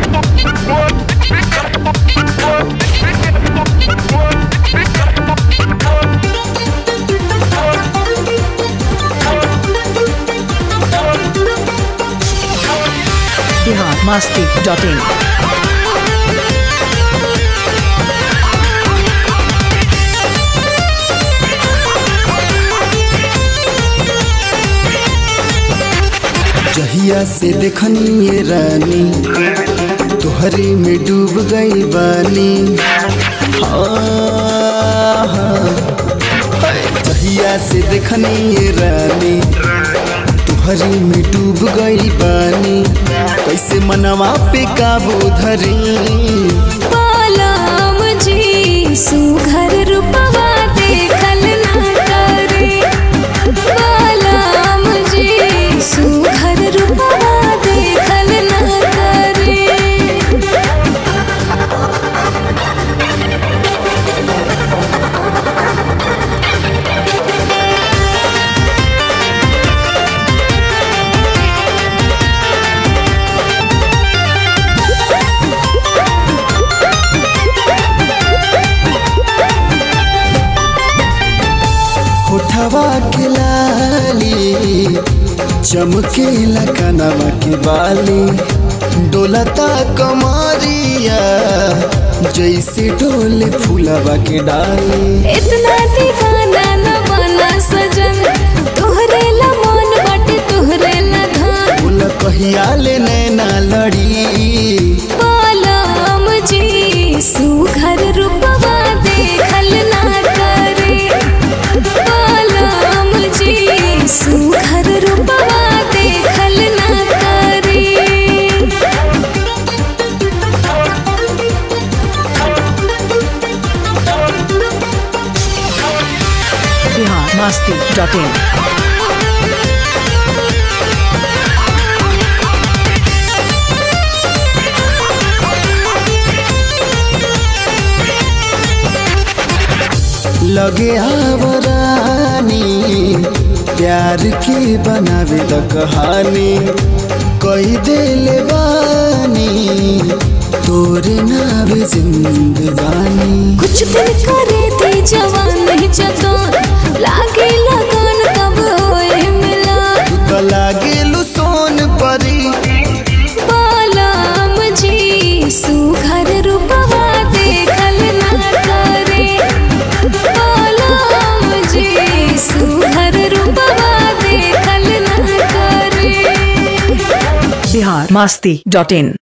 Bihar Masti dot in जहिया से देखनी ये रानी तोहरे में डूब गई बानी हाँ, हाँ। जहिया से देखनी ये रानी तोहरे में डूब गई बानी कैसे मनवा पे काबू धरी बालाम जी सुघर रूपवा देखल ना करे बालाम जी सुघर रूपवा देखल ना करे होठवा के लाली चमकेला कनवा के बाली डोलता कमरिया जैसे डोले फूलवा के डाली इतना दीवाना न बना सजन तोहरे ला मन बाटे तोहरे ला धान फूल कहिया ले नैना लड़ी बालाम जी सुघर रूपवा देखल ना करे बालाम जी सुघर रूपवा देखल ना करे बिहार मस्ती डॉट इन लगे आवरानी प्यार के बनावे द कहानी कई दिल बानी तोरे नावे जिंदगानी कुछ दिन करे थे जवान नहीं जगान लागे लगन कब होए मिला तू तो लागेलू सोन परी बालाम जी सुघर रूपवा देखल ना करे बालाम जी सुघर रूपवा देखल ना करे बिहार मस्ती डॉट इन